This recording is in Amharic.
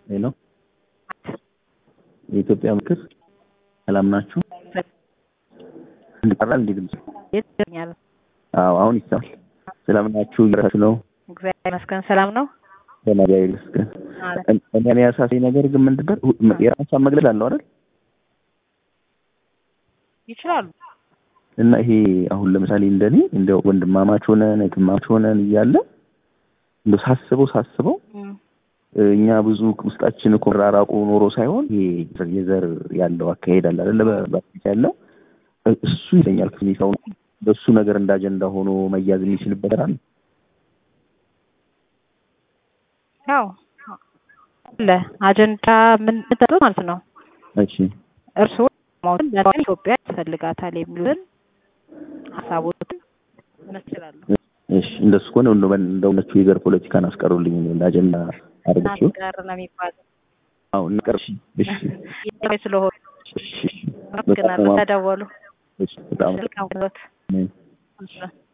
ሄሎ የኢትዮጵያ ምክር ሰላም ናችሁ? እንዲቀራል እንዲ ድምጽ ይገኛል። አዎ አሁን ይሰማል። ሰላም ናችሁ? እየራችሁ ነው? እግዚአብሔር ይመስገን ሰላም ነው። እግዚአብሔር ይመስገን። እኔ እኔ ያሳሰኝ ነገር ግን ምንድን ነው የራሷን መግለጽ አለው አይደል? ይችላሉ። እና ይሄ አሁን ለምሳሌ እንደኔ እንደ ወንድማማች ሆነን እህትማማች ሆነን እያለ እንደው ሳስበው ሳስበው እኛ ብዙ ውስጣችን እኮ መራራቁ ኖሮ ሳይሆን ይሄ የዘር ያለው አካሄድ አለ አይደለ? በፊት ያለው እሱ ይለኛል ክሊኒካው በሱ ነገር እንደ አጀንዳ ሆኖ መያዝ የሚችልበት አለ። ያው አለ አጀንዳ ምን ማለት ነው? እሺ እርስዎ ማውጣት ለምን ኢትዮጵያ ያስፈልጋታል የሚሉትን ሀሳቦችን መስላሉ። እሺ እንደሱ ከሆነ እንደው እንደ እውነቱ የዘር ፖለቲካን አስቀሩልኝ እንደ አጀንዳ አድርገሽው ጋር ነው የሚባለው። አዎ እንቀር። እሺ እሺ ይሄ ስለሆነ እሺ አመሰግናለሁ። ተደወሉ እሺ በጣም ስልክ አውሎት እ